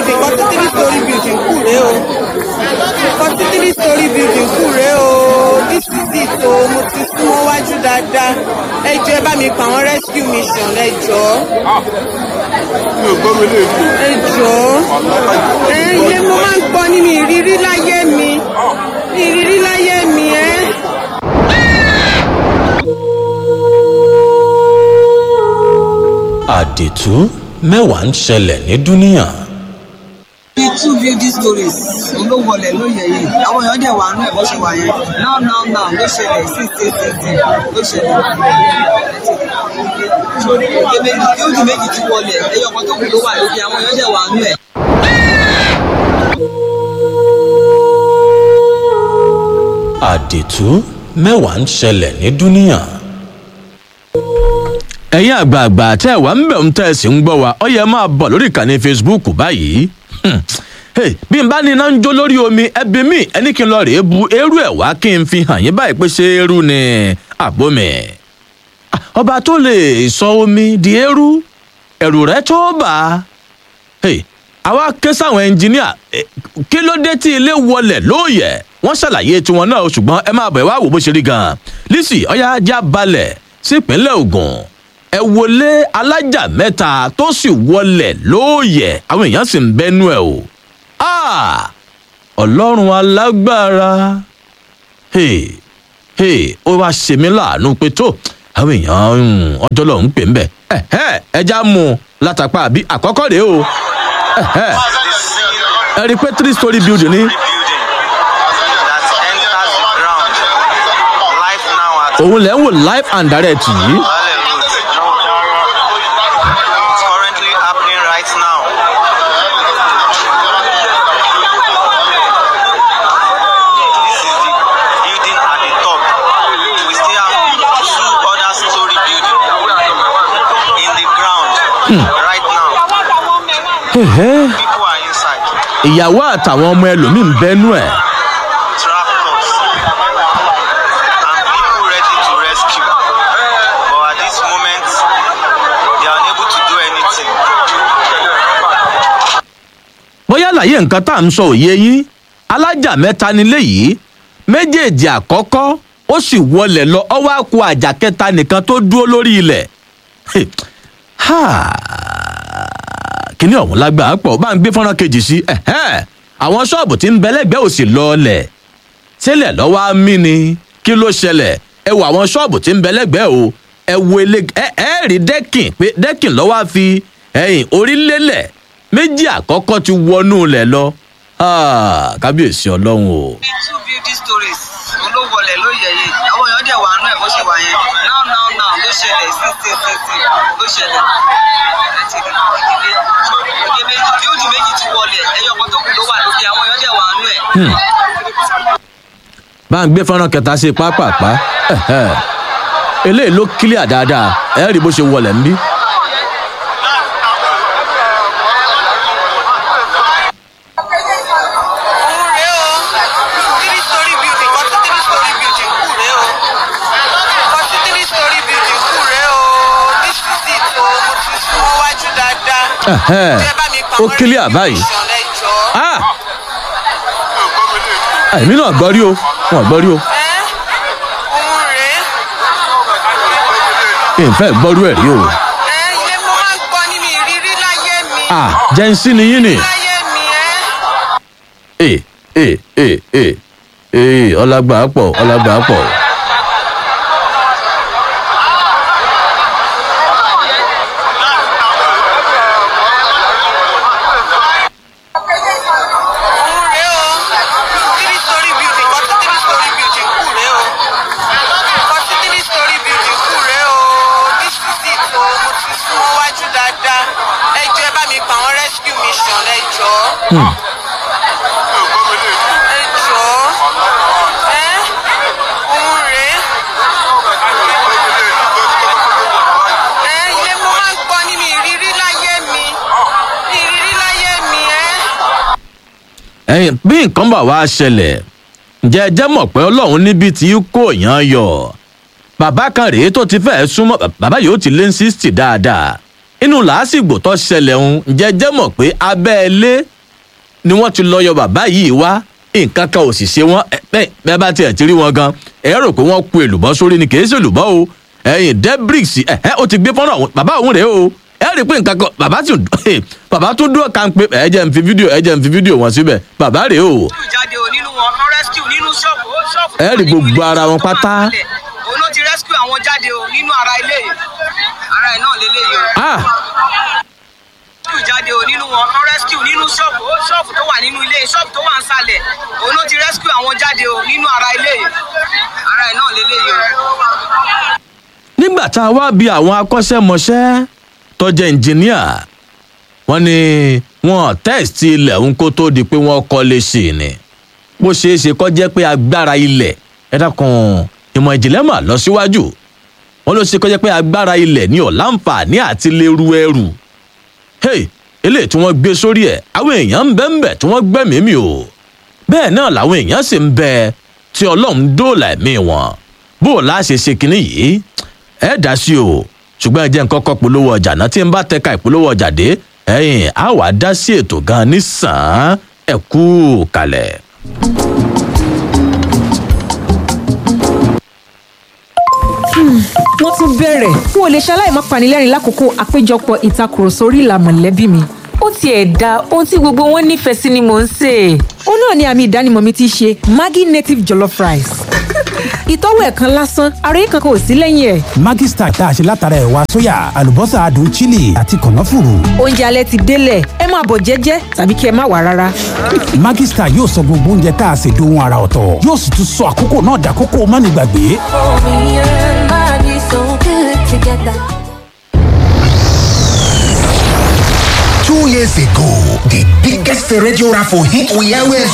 building forty three story building kù rèé o forty three story building kù rèé o this is it o mo ti súnmọ́ wájú dáadáa ẹ jọ ẹ bá mi pa àwọn rescue mission ẹ jọ mi ò gbọ́ mi lè fi. ẹ jọ ẹ ilé mo máa ń gbọ́ ní mi ìrírí láyé mi ìrírí láyé mi ẹ. àdètú mẹ́wàá ń ṣẹlẹ̀ ní dúníà. bíi two building stories ló wọlé lóye yìí àwọn èèyàn dẹ̀ wà nú ẹ̀ bó ṣe wà yẹn now now now ló ṣẹlẹ̀ sí sí sí sí ló ṣẹlẹ̀ òkè méjì building méjì ti wọlé ẹyọ kan tó kù ló wà lókè àwọn èèyàn dẹ̀ wà nú ẹ̀. àdètú mẹ́wàá ń ṣẹlẹ̀ ní dúníà. ẹ̀yin àgbààgbà tẹ́ ẹ̀ wá ń bẹ̀ ń tẹ́ ẹ sì ń gbọ́ wa ọ yẹ máa bọ̀ lórí ìkànnì facebook báyìí. Hmm. Hey, bí n bá ní iná ń jó lórí omi ẹbí mi ẹni kí n lọ rèé bu eérú ẹ̀ wá kí n fi hàn yín báyìí pé ṣé eérú ni àbómi. Ah, ọba tó lè sọ omi di eérú ẹ̀rù rẹ̀ tó bà á. Hey, àwa ké sáwọn ẹnjìníà eh, kí ló dé tí ilé wọlẹ̀ lóòyẹ̀ wọ́n ṣàlàyé tiwọn náà o, ṣùgbọ́n ẹ máa bẹ̀ wá wò bó ṣe rí gan-an lisi ọ̀yá ajá balẹ̀ sípínlẹ̀ Ògùn ẹ wọlé alájà mẹ́ta tó sì wọlẹ̀ lóòyẹ̀ àwọn èèyàn sì ń bẹ́nu ẹ̀ o Ah! ọlọ́run alágbára hey, hey, ó wá ṣe mí láàánú pé tó àwọn èèyàn um, ọjọ́ lọ ń pè ń bẹ̀ ẹ̀hẹ́, ẹja mú un látàpá àbí àkọ́kọ́ rèé o ẹ̀hẹ́, ẹ rí i pé three story building ni building that enters ground. Life now at òun lẹ́ ń wò live and direct yìí Valley Road. It's currently happening right now. This is the building at the top. We still have two other story building in the ground right now. Ẹ̀hẹ́, People are inside. ìyàwó àtàwọn ọmọ ẹlòmíì ń bẹ́nu ẹ̀ tractors and people ready to rescue. But at this moment, they are unable to do anything. bóyá àlàyé nǹkan tá à ń sọ òye yín alájà mẹ́ta nílé yìí méjèèjì àkọ́kọ́ ó sì wọlé lọ ọwọ́ àkó àjà kẹta nìkan tó dúró lórí ilẹ̀ Ha! kíní ọ̀hún lágbàá pọ̀ bá ń gbé fọ́nrán kejì sí ẹ̀hẹ́. àwọn ṣọ́ọ̀bù tí ń bẹ lẹ́gbẹ̀ẹ́ òsì lọ́ọ̀lẹ̀ sílẹ̀ lọ́wọ́ á mí ni kí ló ṣẹlẹ̀ ẹ wo àwọn ṣọ́ọ̀bù tí ń bẹ lẹ́gbẹ̀ẹ́ o ẹ wo ilé ẹ ẹ rí dẹ́kìn pé dẹ́kìn lọ́wọ́ á fi ẹ̀yìn orí lélẹ̀ méjì àkọ́kọ́ ti wọnú lẹ̀ lọ Ah, kábíyèsí ọlọ́run o. bíi two building stories ló wọlé lóye yìí àwọn èèyàn dẹ̀ wà nú ẹ̀ bó ṣe wà yẹn now now now ló ṣẹlẹ̀ sí sí sí sí ló ṣẹlẹ̀ òkè méjì building méjì ti wọlé ẹyọ kan tó kù ló wà lókè àwọn èèyàn dẹ̀ wà nú ẹ̀. bá ń gbé fọ́nrán kẹta sí pápápá ẹ̀hẹ́. eléyìí ló kílíà dáadáa ẹ rí bó ṣe wọlé ń bí. òun rèé o three story building forty three story building kù rèé o forty three story building kù rèé o this is it o mo ti súnmọ́ wájú dáadáa Ẹ̀hẹ́. ẹ bá mi pa ó àwọn kílíà rescue báyìí. mission, ẹ jọ̀ọ́. Ah! mi ò gbọ́ mi lè fi. èmi náà gbọ́ rí o wọn gbọ́ rí o ẹ́ òun rèé ìfẹ́ gbọ́rú ẹ̀ rí o. ẹ́ ilé mo máa ń gbọ́ ní mi ìrírí láyé mi Ah, jẹ́nsí ni yín ni. láyé mi ẹ́. ee ee ee ee ee ọlágbà pọ̀ ọlágbà pọ̀. òun rèé o three story building forty three story building kù rèé o forty three story building kù rèé o this is it o mo ti súnmọ́ wájú dáadáa ẹ jọ̀ọ́ ẹ bá mi pa àwọn rescue mission ẹ jọ̀ọ́ mi ò gbọ́ mi lè fi. ẹ jọ̀ọ́ ẹ́ òun rèé ẹ́ ilé mo máa ń gbọ́ ní mi ìrírí láyé mi ìrírí láyé mi ẹ́. ẹyin bí nǹkan bá wá ṣẹlẹ̀ ǹjẹ́ ẹ jẹ́ mọ̀ pé ọlọ́run níbi tí kò yàn yọ bàbá kan rèé tó ti fẹ́ẹ́ súnmọ́ bàbá yóò ti lé ní sixty dáadáa inú làásìgbò tó ṣẹlẹ̀ ń ǹjẹ́ ẹ jẹ́ mọ̀ pé abẹ́ ilé ni wọ́n ti lọ yọ bàbá yìí wá nǹkan kan ò sì ṣe wọ́n ẹ bẹ́ẹ̀ bẹ́ẹ̀ bá tiẹ̀ ti rí wọn gan ẹ rò pé wọ́n ku èlùbọ́ sórí ni kì í ṣe èlùbọ́ o ẹ̀yìn debrix ẹ̀ ẹ́ ó ti gbé fọ́nrán àwọn bàbá òun rèé o ẹ rí i pé nǹkan kan bàbá tún bàbá tún dúró kan pé ẹ jẹ́ n fi fídíò ẹ jẹ́ n fi fídíò wọn síbẹ̀ bàbá rèé o jáde ò nínú wọn wọn rescue nínú ṣọ́ọ̀bù ó ṣọ́ọ̀bù. Ẹ rí gbogbo ara wọn pátá. òun ló ti rescue àwọn jáde ò nínú ara ilé yìí ara ẹ̀ náà lélẹ́yìí o. ah rescue jáde ò nínú wọn wọn rescue nínú ṣọ́ọ̀bù ó ṣọ́ọ̀bù tó wà nínú ilé ṣọ́ọ̀bù tó wà ń sàlẹ̀ òun ló ti rescue àwọn jáde ò nínú ara ilé yìí ara ẹ̀ náà lélẹ́yìí o. nígbà tá a wá bí àwọn akọ́ṣẹ́mọṣẹ́ tó jẹ́ ẹnjìníà wọ́n ní wọ́n tẹ́sítì ilẹ̀ ń kó tó di pé wọ́n kọ́lé sí i ni bó ṣeé ṣe kọ́ jẹ́ pé agbára ilẹ̀ ẹ dákun ìmọ̀ ìjìnlẹ̀ mà lọ síwájú wọ́n ló ṣe kọ́ jẹ́ pé agbára ilẹ̀ ní ọ̀làǹfààní àti lè ru ẹrù hey eléyìí tí wọ́n gbé sórí ẹ̀ àwọn èèyàn ń bẹ́ ń bẹ̀ tí wọ́n gbẹ́mìí mi o bẹ́ẹ̀ náà làwọn èèyàn sì ń bẹ tí ọlọ́run dóòlà ẹ̀mí wọn bó o láṣẹ ṣe kinní yìí ẹ dá sí o ṣùgbọ́n ẹ jẹ́ nǹkan kọ́ polówó ọjà náà tí n bá tẹ̀ka ìpolówó ọjà dé ẹ̀yìn á wàá dá sí ètò gan nísàn-án ẹ kú kalẹ̀. wọ́n tún bẹ̀rẹ̀ n ò lè ṣaláì má panilẹ́rìn lákòókò àpéjọpọ̀ ìtakùrọ̀sọ orí ìlà mọ̀lẹ́bí mi. ó tiẹ̀ da ohun tí gbogbo wọn nífẹ̀ẹ́ sí ni mò ń sè é. ó náà ni àmì ìdánimọ̀ mi ti ṣe maggi native jollof rice. ìtọ́wò ẹ̀ kan lásán ara yìí kankan ò sí lẹ́yìn ẹ̀. Maggi Star tá a ṣe látara ẹ̀wà sóyà àlùbọ́sà adùn chili àti kànáfùrù. oúnjẹ alẹ́ ti délẹ̀ ẹ máa bọ̀ jẹ́jẹ́ tàbí kí ẹ má wà rárá. Maggi Star yóò sọ gbogbo oúnjẹ tá a ṣe dohun ara ọ̀tọ̀ yóò sì tún sọ àkókò náà dàkókò mánigbàgbé. Two years ago, the biggest radio raffle hit we always